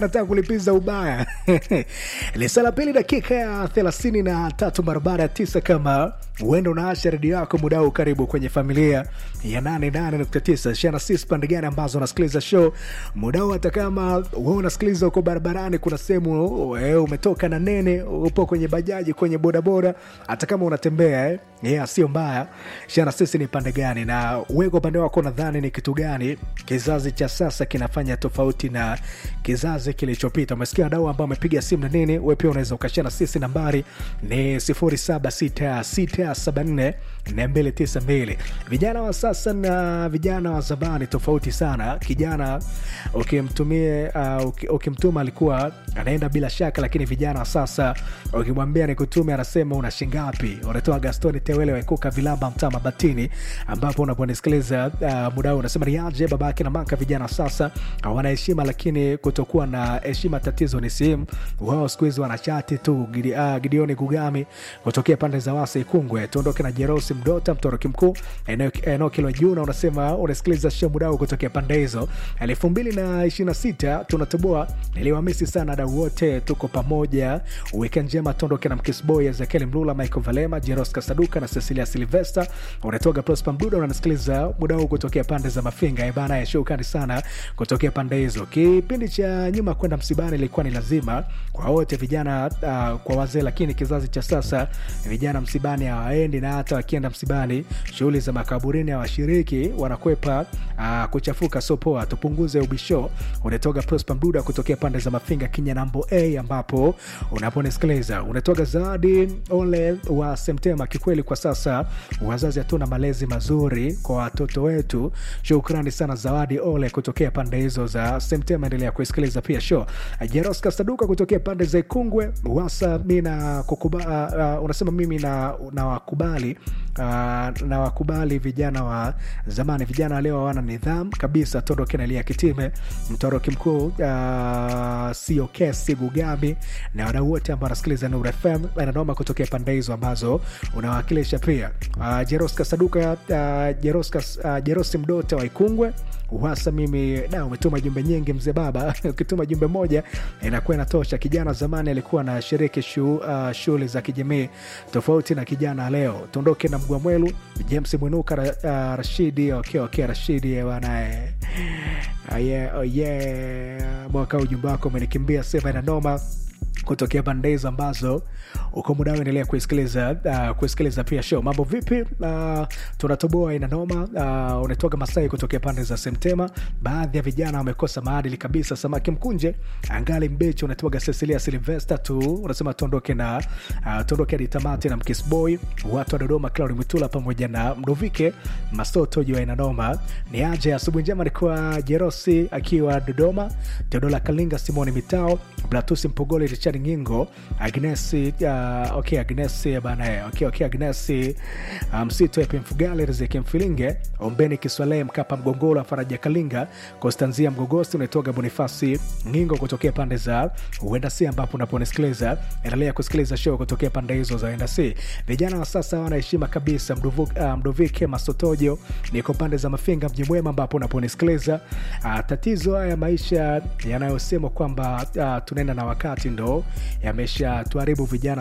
nataka kulipiza ubaya lisa la pili dakika ya thelathini na tatu barabara ya tisa kama huenda unaasha redio yako mudao karibu kwenye familia ya 88.9 shana sis pande gani ambazo unasikiliza show mudao hata kama we unasikiliza uko barabarani kuna sehemu we, umetoka na nene upo kwenye bajaji kwenye bodaboda hata kama unatembea eh? yeah, sio mbaya shana sisi ni pande gani na we kwa upande wako nadhani ni kitu gani kizazi cha sasa kinafanya tofauti na kizazi kilichopita umesikia wadau ambao amepiga simu na nini we pia unaweza ukashana sisi nambari ni 076674 292 vijana wa sasa na vijana wa zamani tofauti sana kijana ukimtumie uh, uki- ukimtuma alikuwa anaenda bila shaka lakini vijana wa sasa ukimwambia nikutume anasema una shingapi unatoa gastoni tewele waikuka vilamba mtaa mabatini ambapo unaponisikiliza uh, muda huu unasema ni aje babake na maka vijana wa sasa hawana heshima lakini kutokuwa na heshima tatizo ni simu wao siku hizi wanachati tu Gidi, uh, gideoni gugami kutokea pande za wasa ikungwe tuondoke na jerosi mdota mtoroki mkuu eneo eneo kilo juna unasema unasikiliza show mudao kutokea pande hizo elfu mbili na ishiri na sita tunatoboa niliwamisi sana dau wote tuko pamoja weekend njema tuondoke na mkisboy ezekiel mlula michael valema jeros kasaduka na cecilia silvester unatoka prosper mduda unanisikiliza muda huu kutokea pande za mafinga ebana ya shukani sana kutokea pande hizo kipindi cha nyuma kwenda msibani ilikuwa ni lazima kwa wote vijana uh, kwa wazee lakini kizazi cha sasa vijana msibani hawaendi na hata wakienda msibani shughuli za makaburini hawashiriki wanakwepa uh, kuchafuka sopoa tupunguze ubisho unatoka prosper mduda kutokea pande za mafinga kinyanambo a ambapo unaponisikiliza unatoka zawadi ole wa semtema kikweli kwa sasa wazazi hatuna malezi mazuri kwa watoto wetu shukrani sana zawadi ole kutokea pande hizo za semtema endelea kuisikiliza pia show jeros kasaduka kutokea pande za ikungwe wasa mi na kukuba, uh, uh, unasema mimi na, na wakubali uh, na wakubali vijana wa zamani vijana wa leo hawana nidhamu kabisa todoke nalia kitime mtoroki mkuu uh, sio kesi gugami na wadau wote ambao wanasikiliza nur fm ananoma kutokea pande hizo ambazo unawakilisha pia uh, jeros kasaduka uh, jeros, kas, uh, jerosi mdota wa ikungwe uhasa mimi da umetuma jumbe nyingi mzee baba ukituma jumbe moja inakuwa inatosha kijana zamani alikuwa na shiriki shu, uh, shughuli za kijamii tofauti na kijana leo tuondoke na mgwamwelu james mwinuka ra, uh, rashidi okay, okay, rashidi banae uh, yeah, oh yeah. mwaka ujumbe wako umenikimbia sema inanoma kutokea pande hizo ambazo uko muda endelea kuisikiliza uh, kuisikiliza pia show mambo vipi uh, tunatoboa ina noma uh, unatoka masai kutokea pande za semtema baadhi ya vijana wamekosa maadili kabisa samaki mkunje angali mbechi unatoga cecilia silvester tu unasema tuondoke na uh, tuondoke hadi tamati na mkisboy watu wa dodoma claudi mwitula pamoja na mdovike masoto juu ya ina noma ni aje asubuhi njema alikuwa jerosi akiwa dodoma teodola kalinga simoni mitao blatusi mpogole richard ngingo agnesi uh, okay, agnesi bana okay, okay, agnesi msito um, epe mfugale rizeki mfilinge ombeni kiswalehe mkapa mgongolo faraja kalinga konstanzia mgogosi unaitoga bonifasi ngingo kutokea pande za uenda si ambapo unaponisikiliza endelea kusikiliza show kutokea pande hizo za uenda si vijana wa sasa hawana heshima kabisa Mduvu, uh, mdovike masotojo niko pande za mafinga mji mwema ambapo unaponisikiliza uh, tatizo haya maisha yanayosemwa kwamba uh, tunaenda na wakati ndo yamesha tuharibu vijana